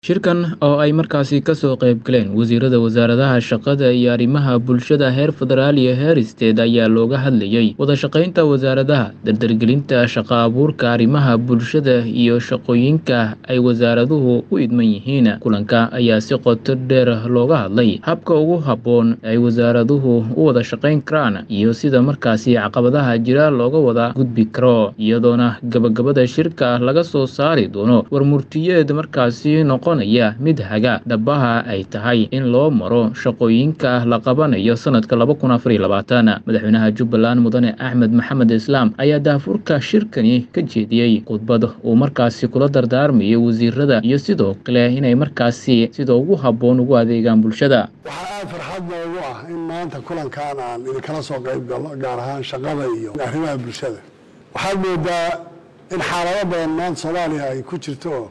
Shirkan oo ay markaasi ka soo qayb galeen wasiirada wasaaradaha shaqada iyo arrimaha bulshada heer federaal iyo heer isteed ayaa looga hadlayay wada shaqaynta wasaaradaha, dardargelinta shaqo abuurka, arrimaha bulshada iyo shaqooyinka ay wasaaraduhu u idman yihiin. Kulanka ayaa si qoto dheer looga hadlay habka ugu habboon ee ay wasaaraduhu u wada shaqayn karaan iyo sida markaasi caqabadaha jira looga wada gudbi karo, iyadoona gabagabada shirka laga soo saari doono warmurtiyeed markaasi noqonaya mid haga dhabaha ay tahay in loo maro shaqooyinka la qabanayo sanadka laba kun afar iyo labaatan. Madaxweynaha Jubbaland Mudane Axmed Maxamed Islaam ayaa daahfurka shirkani ka jeediyey khudbad uu markaasi kula dardaarmayay wasiirada iyo sidoo kale inay markaasi sida ugu habboon ugu adeegaan bulshada. waxaa aad farxad noogu ah in maanta kulankan aan idinkala soo qayb galno gaar ahaan shaqada iyo arrimaha bulshada waxaad moodaa in xaalado badan maanta soomaaliya ay ku jirto oo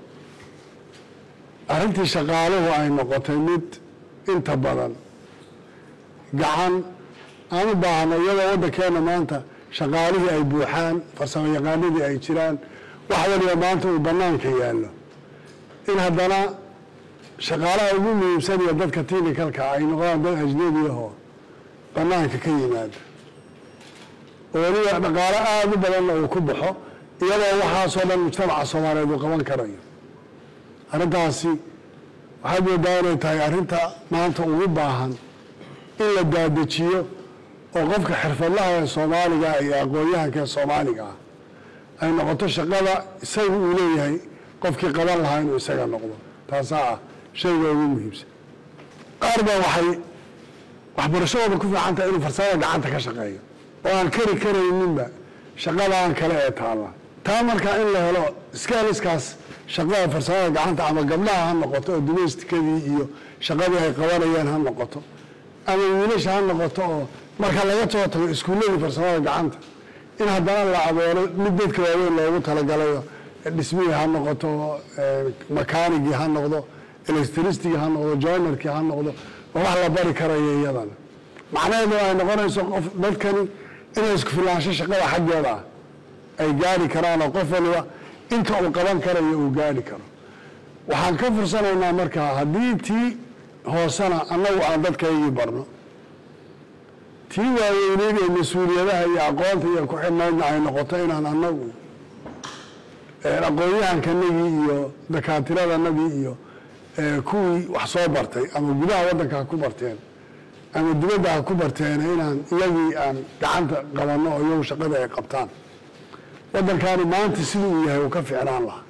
arrintii shaqaaluhu ay noqotay mid inta badan gacan aan u baahno iyadoo waddankeena maanta shaqaalihii ay buuxaan farsamo yaqaanadii ay jiraan wax waliba maanta uu bannaanka yaallo in haddana shaqaalaha ugu muhiimsan iyo dadka tiinikalka ay noqdaan dad ajnebi ahoo bannaanka ka yimaada oo weliba dhaqaalo aada u badanna uu ku baxo iyadoo waxaasoo dhan mujtamaca soomaaliyeed uu qaban karayo arrintaasi waxaad moodaa inay tahay arrinta maanta ugu baahan in la daadejiyo oo qofka xirfadlaha ee soomaaliga iyo aqoon-yahanka ee soomaaliga ah ay noqoto shaqada isaga uu leeyahay qofkii qaban lahaa inuu isaga noqdo taasaa ah shayga ugu muhiimsan qaar baa waxay waxbarashadooda ku fiican tahay inuu farsamada gacanta ka shaqeeyo oo aan kari karayninba shaqadaan kale ee taalla taa markaa in la helo skaliskaas shaqada farsamada gacanta ama gabdhaha ha noqoto oo domestikadii iyo shaqadii ay qabanayeen ha noqoto ama wiilasha ha noqoto oo marka laga soo tago iskuulladii farsamada gacanta in haddana la abuuro mid dadka waaweyn loogu talagalayo dhismihii ha noqoto makaanigii ha noqdo electricitygii ha noqdo joinerkii ha noqdo oo wax la bari karayo iyadana macnaheedu ay noqonayso qof dadkani inay isku filaansho shaqada xaggeeda ah ay gaari karaan oo qof waliba inta uu qaban karayo uu gaari karo waxaan ka fursanaynaa markaa haddii tii hoosena annagu aan dadkaygii barno tii waaweyneyd ee mas-uuliyadaha iyo aqoonta iyo ku xidhnaydna ay noqoto inaan annagu aqoon-yahankanagii iyo dakaatiradanadii iyo kuwii wax soo bartay ama gudaha waddanka ha ku barteen ama dibadda ha ku barteen inaan iyagii aan gacanta qabanno oo iyagu shaqada ay qabtaan waddankani maanta siduu uu yahay uu ka ficnaan lahaa